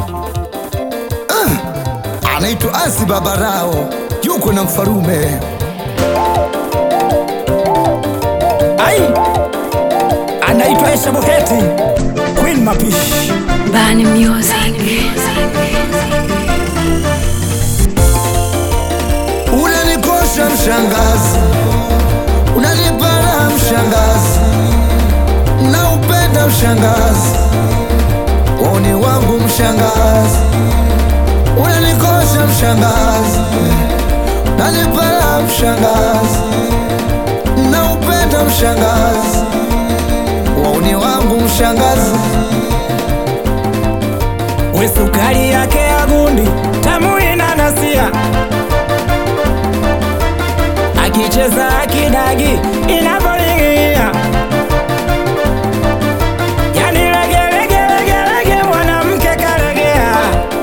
Ah, anaitwa Asi Babarao, yuko na mfarume Ai, anaitwa Aisha Buheti, Queen Mapishi. Bani Music. Unanikosha mshangazi, unanipara mshangazi, na upenda mshangazi, woni wangu mshangazi, unanikosha mshangazi, unanipara mshangazi, na upenda mshangazi, woni wangu mshangazi. We sukari yake ya gundi tamu inanasia, akicheza akidagi inavyoingia, yani lege lege lege lege, mwanamke kalegea,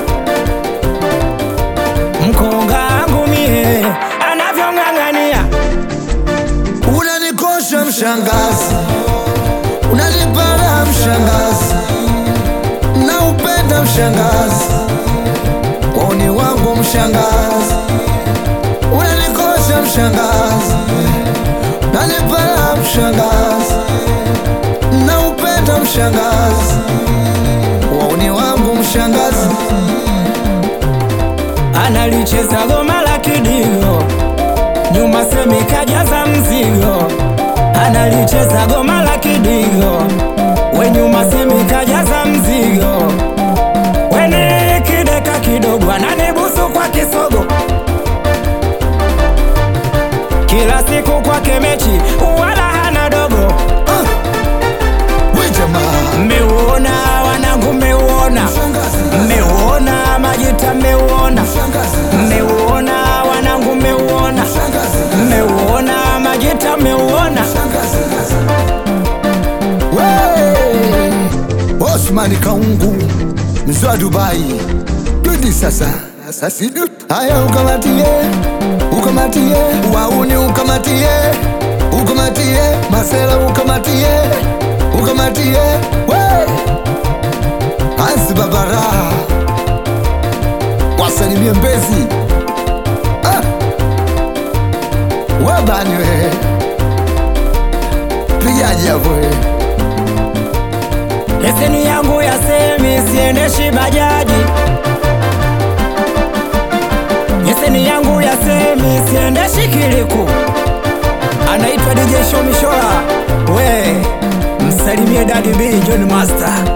mkonga wangu mie anavyong'ang'ania Unanikosha mshangazi, unanipara mshangazi, na upenda mshangazi, woni wangu mshangazi, unanikosha mshangazi, unanipara mshangazi, na upenda mshangazi, woni wangu mshangazi. analicheza goma la kidigo, nyuma semi kajaza mzigo. Analicheza goma la kidigo, we nyuma semi kajaza mzigo. Weni kideka kidogo, ananibusu kwa kisogo, kila siku kwake mechi, wala hana dogo. Ah, we jamaa Mmeuona wanangu, mmeuona, mshangazi, mmeuona Majita, mmeuona mshangazi, mmeuona wanangu, mmeuona mshangazi, mmeuona Majita, mmeuona mshangazi. We, Osmani Kaungu mzee wa Dubai, twende sasa sasa, sidu haya, ukamatie ukamatie, wauni ukamatie ukamatie, masela ukamatie ukamatie, we Asi Babara wasalimie Mbezi ah. Wabani we pigaji hapo we leseni yangu ya semi, siendeshi bajaji. Leseni yangu ya semi, siendeshi kiliku. Anaitwa DJ Show Mishola, we msalimie Daddy B John Master.